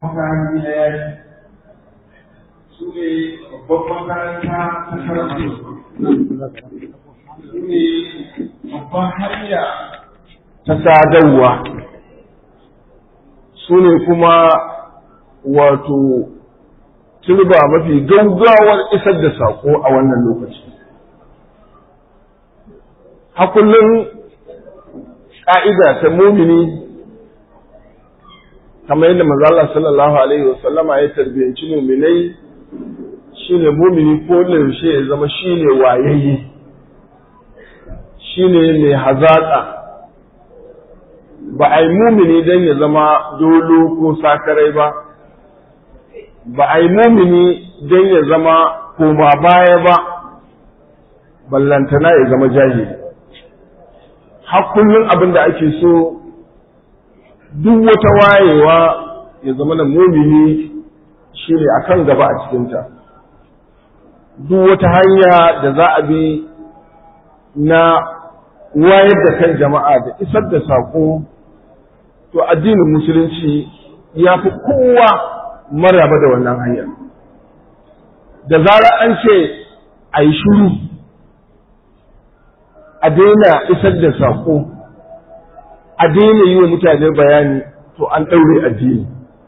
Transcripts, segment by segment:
makaranta ɗaya su ne babban makaranta ta karatu su ne babban hanya ta sadarwa su ne kuma wato turba mafi gaugawar isar da saƙo a wannan lokaci hakullin ƙa'ida ta mumini kamar yadda manzo Allah sallallahu alaihi wa sallama ya tarbiyanci muminai shine mumini ko yaushe ya zama shine wayayye shine mai hazaka ba a yi mumini don ya zama dolo ko sakarai ba ba a yi mumini don ya zama koma baya ba ballantana ya zama jahili har kullum abin da ake so duk wata wayewa ya zama na mumini shi ne a kan gaba a cikinta duk wata hanya da za a bi na wayar da kan jama'a da isar da saƙo to addinin musulunci ya fi kowa maraba da wannan hanyar da zarar an ce a yi shuru a daina isar da saƙo a daina yi wa mutane bayani to an ɗaure addini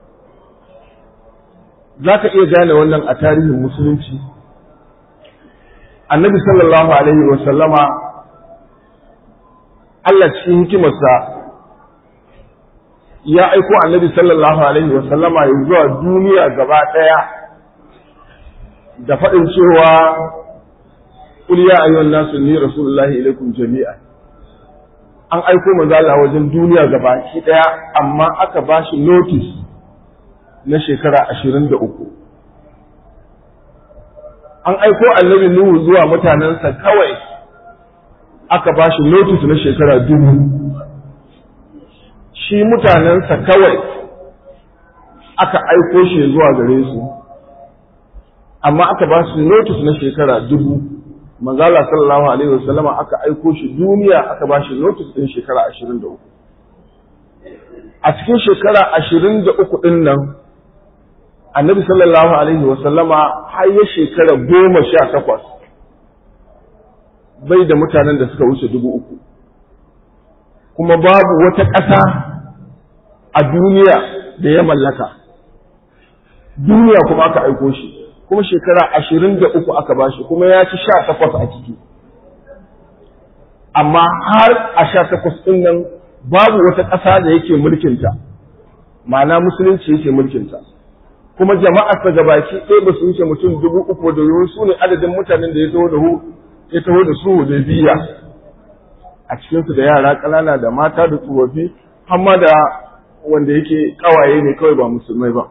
za ka iya gane wannan a tarihin musulunci annabi sallallahu alaihi wa sallama Allah cikin hikimarsa ya aiko annabi sallallahu alaihi wa sallama ya zuwa duniya gaba ɗaya da faɗin cewa qul ya ayyuhan nasu ni rasulullahi ilaikum jami'a an aiko manzo Allah wajen duniya gaba ki ɗaya amma aka ba shi notice na shekara ashirin da uku an aiko annabi Nuhu zuwa mutanensa kawai aka ba shi notice na shekara dubu shi mutanensa kawai aka aiko shi zuwa gare su amma aka ba su notice na shekara dubu manzala sallallahu alaihi wasallama aka aiko shi duniya aka ba shi notice din shekara ashirin da uku a cikin shekara ashirin da uku ɗin nan annabi sallallahu alaihi wasallama har ya shekara goma sha takwas bai da mutanen da suka wuce dubu uku kuma babu wata ƙasa a duniya da ya mallaka duniya kuma aka aiko shi kuma shekara ashirin da uku aka bashi kuma ya ci sha takwas a ciki amma har a sha takwas ɗin nan babu wata ƙasa da yake mulkinta ma'ana musulunci yake mulkinta kuma jama'ar ta gabaki ɗaya ba su wuce mutum dubu uku da yiwu su ne adadin mutanen da ya taho da ya taho da su da biya a cikinsu da yara ƙanana da mata da tsofaffi hamma da wanda yake ƙawaye ne kawai ba musulmai ba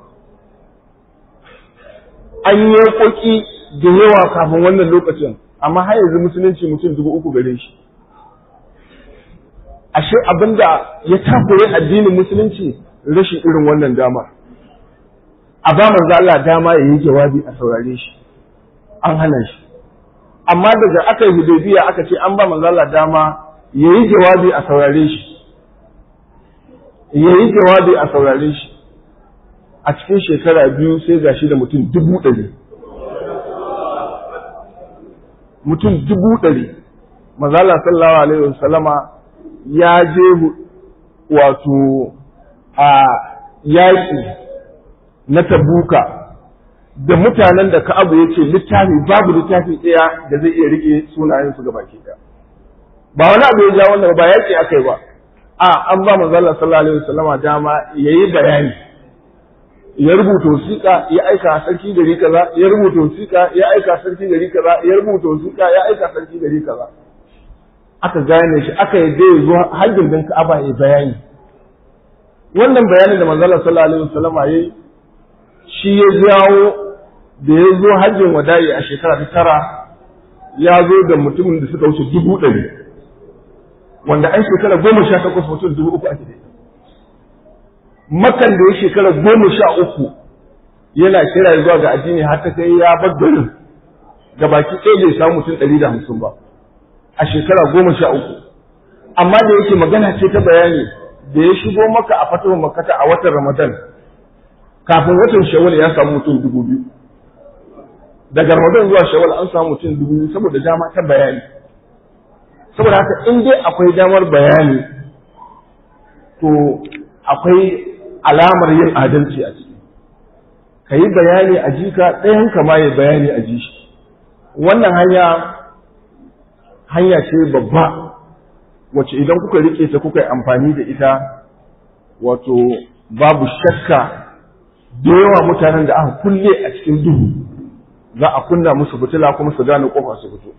an yi yaƙoƙi da yawa kafin wannan lokacin amma har yanzu musulunci mutum dubu uku gare shi ashe abinda ya takure addinin musulunci rashin irin wannan dama a ba manzo Allah dama ya yi jawabi a saurare shi an hana shi amma daga aka yi hudaybiya aka ce an ba manzo Allah dama ya yi jawabi a saurare shi ya yi jawabi a saurare shi a cikin shekara biyu sai ga shi da mutum dubu ɗari mutum dubu ɗari mazala sallallahu alaihi wasallama ya je wato a yaƙi na tabuka da mutanen da ka'abu ya ce littafi babu littafi ɗaya da zai iya rike sunayensu gaba ke ɗaya ba wani abu ya ja wanda ba yaƙi aka yi ba a an ba manzala sallallahu alaihi wasallama dama ya yi bayani ya rubuta wasiƙa ya aika sarki gari kaza ya rubuta wasiƙa ya aika sarki gari kaza ya rubuta wasiƙa ya aika sarki gari kaza aka gane shi aka yadda ya zo hajjin din Ka'aba ya bayani wannan bayanin da manzon sallallahu alaihi wasallam yayi shi ya jawo da ya zo hajjin wada'i a shekara ta tara ya zo da mutumin da suka wuce dubu ɗari wanda an shekara goma sha takwas mutum dubu uku ake da makan da ya shekara goma sha uku yana kira zuwa ga addini har ta kai ya bar garin ga baki ɗaya bai samu mutum ɗari da hamsin ba a shekara goma sha uku amma da yake magana ce ta bayani da ya shigo maka a fatawar makata a watan ramadan kafin watan shawwal ya samu mutum dubu biyu daga ramadan zuwa shawwal an samu mutum dubu biyu saboda dama ta bayani saboda haka in dai akwai damar bayani to akwai alamar yin adalci a ciki ka yi bayani a jika ɗayan ka ma ya bayani a ji shi wannan hanya hanya ce babba wacce idan kuka rike ta kuka yi amfani da ita wato babu shakka da yawa mutanen da aka kulle a cikin duhu za a kunna musu fitila kuma su gane kofa su fito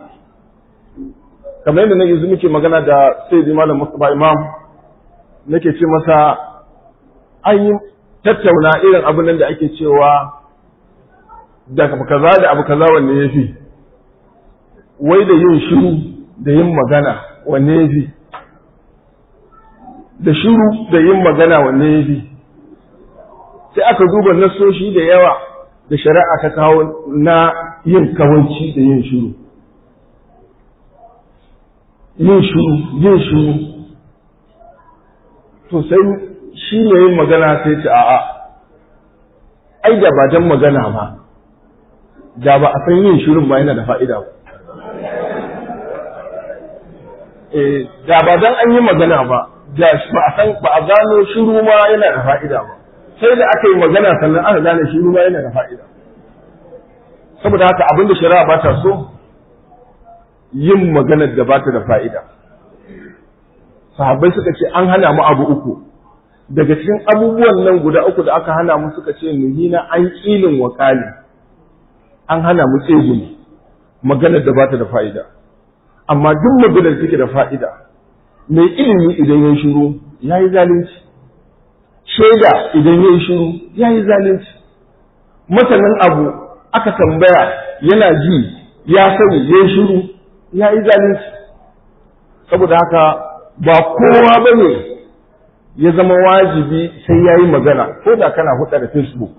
kamar yadda na yanzu muke magana da sai malam Mustapha Imam nake ce masa an yi tattauna irin abin nan da ake cewa da abu kaza da abu kaza wanne ya fi wai da yin shiru da yin magana wanne ya fi da shiru da yin magana wanne ya fi sai aka duba nasoshi da yawa da shari'a ta kawo na yin kawanci da yin shiru yin shiru yin shiru to sai shi ne yin magana sai ce a'a ai da ba dan magana ba da ba a san yin shirin ba yana da fa'ida ba eh da ba dan an yi magana ba da ba a san ba a gano shiru ma yana da fa'ida ba sai da aka yi magana sannan aka gane shiru ma yana da fa'ida saboda haka abin da shari'a ba ta so yin maganar da ba ta da fa'ida sahabbai suka ce an hana mu abu uku daga cikin abubuwan nan guda uku da aka hana mu suka ce nuhina an ƙilin wakali an hana mu tsegumi maganar da ba ta da fa'ida amma duk maganar take da fa'ida mai ilimi idan ya shiru ya yi zalunci shaida idan ya yi shiru ya yi zalunci masanin abu aka tambaya yana ji ya sani ya yi shiru ya yi zalunci saboda haka ba kowa ba ne ya zama wajibi sai ya yi magana ko da kana huɗa da facebook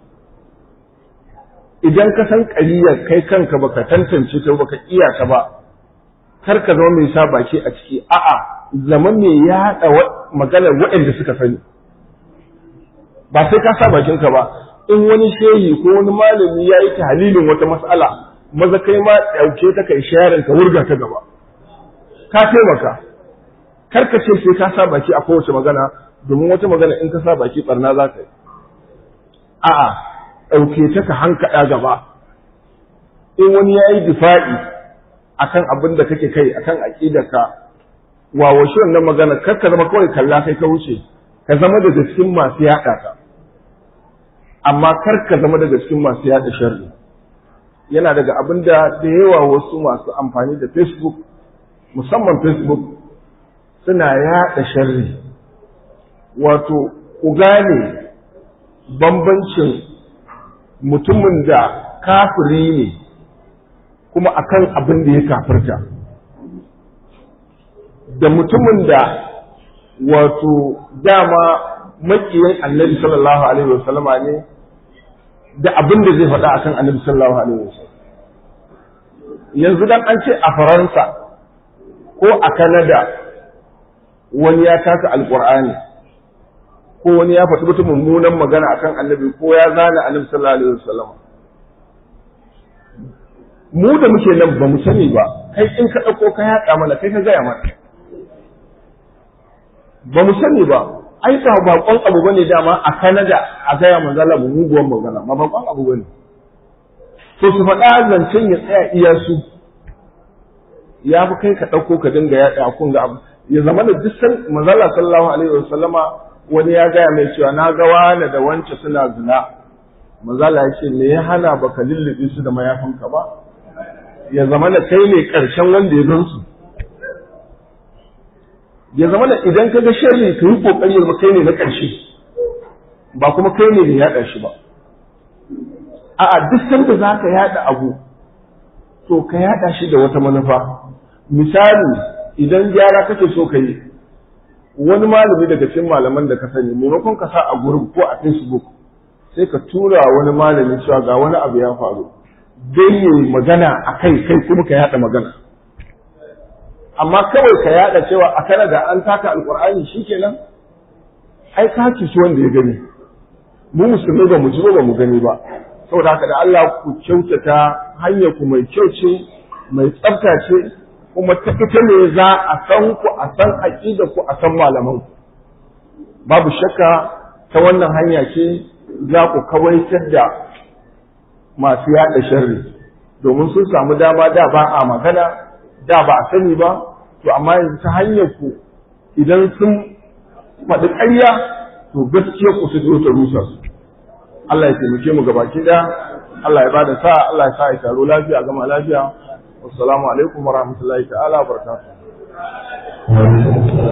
idan ka san ƙariyar kai kanka baka tantance ta baka iya ta ba kar ka zama mai sa baki a ciki a'a zama mai yaɗa maganar waɗanda suka sani ba sai ka sa bakinka ba in wani shehi ko wani malami ya yi tahlilin wata mas'ala maza kai ma ɗauke ta kai sharing ka wurga ta gaba ka taimaka kar ka ce sai ka sa baki a kowace magana domin wata magana in ka sa baki barna za ka yi a'a ɗauke ta ka hankaɗa gaba in wani ya yi difa'i akan abin da kake kai akan aƙidarka wawashi wannan magana kar ka zama kawai kalla kai ka wuce ka zama daga cikin masu yaɗa ta amma kar ka zama daga cikin masu yaɗa sharri yana daga abin da da yawa wasu masu amfani da facebook musamman facebook suna yaɗa sharri wato ku gane bambancin mutumin da kafiri ne kuma akan abin da ya kafirta da mutumin da wato dama makiyin annabi sallallahu alaihi wasallama ne da abin da zai faɗa akan annabi sallallahu alaihi wasallam yanzu dan an ce a faransa ko a kanada wani ya taka alkur'ani ko wani ya faɗi wata mummunan magana akan annabi ko ya zana annabi sallallahu alaihi wasallam mu da muke nan ba mu sani ba kai in ka ɗauko ka yaɗa mana kai ka gaya mana ba mu sani ba ai ba bakon abu bane dama a Canada a gaya manzala mu muguwan magana ba bakon abu bane to su faɗa zancen ya tsaya iya su ya fi kai ka ɗauko ka dinga yaɗa kun ga abu ya zama da duk san manzala sallallahu alaihi wasallama wani ya gaya mai cewa na ga wani da wance suna zina manzala ya ce me ya hana baka lullube su da mayafinka ba ya zama da kai ne ƙarshen wanda ya gan su ya zama da idan ka ga sharri ka yi kokari ya kai ne na ƙarshe ba kuma kai ne da yaɗa shi ba a'a duk sanda za ka yaɗa abu to ka yaɗa shi da wata manufa misali idan gyara kake so ka yi wani malami daga cikin malaman da ka sani maimakon ka sa a gurin ko a facebook sai ka tura wani malami cewa ga wani abu ya faru dai yi magana a kai kai kuma ka yaɗa magana amma kawai ka yada cewa a Canada an taka alkur'ani shikenan ai ka ci wanda ya gani mu musulmai ba mu ji ba mu gani ba saboda haka da Allah ku kyautata hanyar ku mai kyau ce mai tsafta ce kuma ta ita ne za a san ku a san aqida ku a san malaman ku babu shakka ta wannan hanya ce za ku kawaitar da masu yaɗa sharri domin sun samu dama da ba a magana da ba a sani ba to amma yanzu ta hanyar ku idan sun faɗi ƙarya to gaskiya ku su zo ta rusa su Allah ya taimake mu gabaki da Allah ya bada sa Allah ya sa ya taro lafiya gama lafiya wassalamu alaikum warahmatullahi ta'ala barakatuh